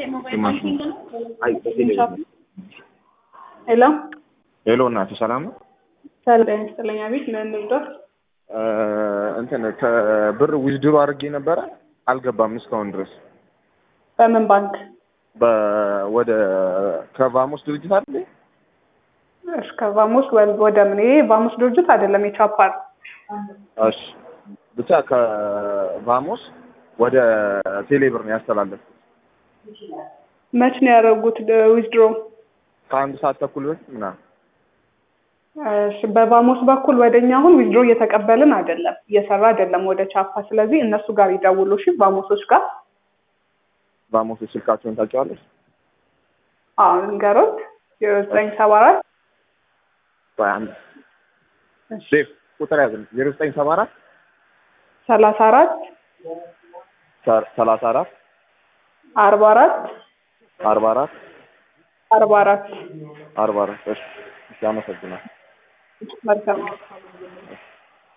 ሄሎ ሄሎ እናቴ ሰላም ነው? ሰላም ይስጥልኝ። አቤት ምን ልርዳህ? እንትን ከብር ዊዝድሮ አድርጌ ነበረ አልገባም እስካሁን ድረስ በምን ባንክ? በ- ወደ ከቫሞስ ድርጅት አይደል? እሺ ከቫሞስ ወ- ወደ ምን? ይሄ ቫሞስ ድርጅት አይደለም የቻፓ ነው። እሺ ብቻ ከቫሞስ ወደ ቴሌብር ነው ያስተላለፍኩት መች ነው ያደረጉት ዊዝድሮ? ከአንድ ሰዓት ተኩል በፊት ምናምን። እሺ በቫሞስ በኩል ወደኛ አሁን ዊዝድሮ እየተቀበልን አይደለም፣ እየሰራ አይደለም ወደ ቻፓ። ስለዚህ እነሱ ጋር ይደውሉ እሺ፣ ቫሞሶች ጋር ቫሞስ ስልካቸውን ታውቂዋለሽ? አሁን ንገሮት ዜሮ ዘጠኝ ሰባ አራት ቆይ አንድ ዴቭ ቁጥር ያዝን ዜሮ ዘጠኝ ሰባ አራት ሰላሳ አራት ሰላሳ አራት አርባ አራት አርባ አራት አርባ አራት አርባ አራት እሺ እሺ አመሰግናለሁ መልካም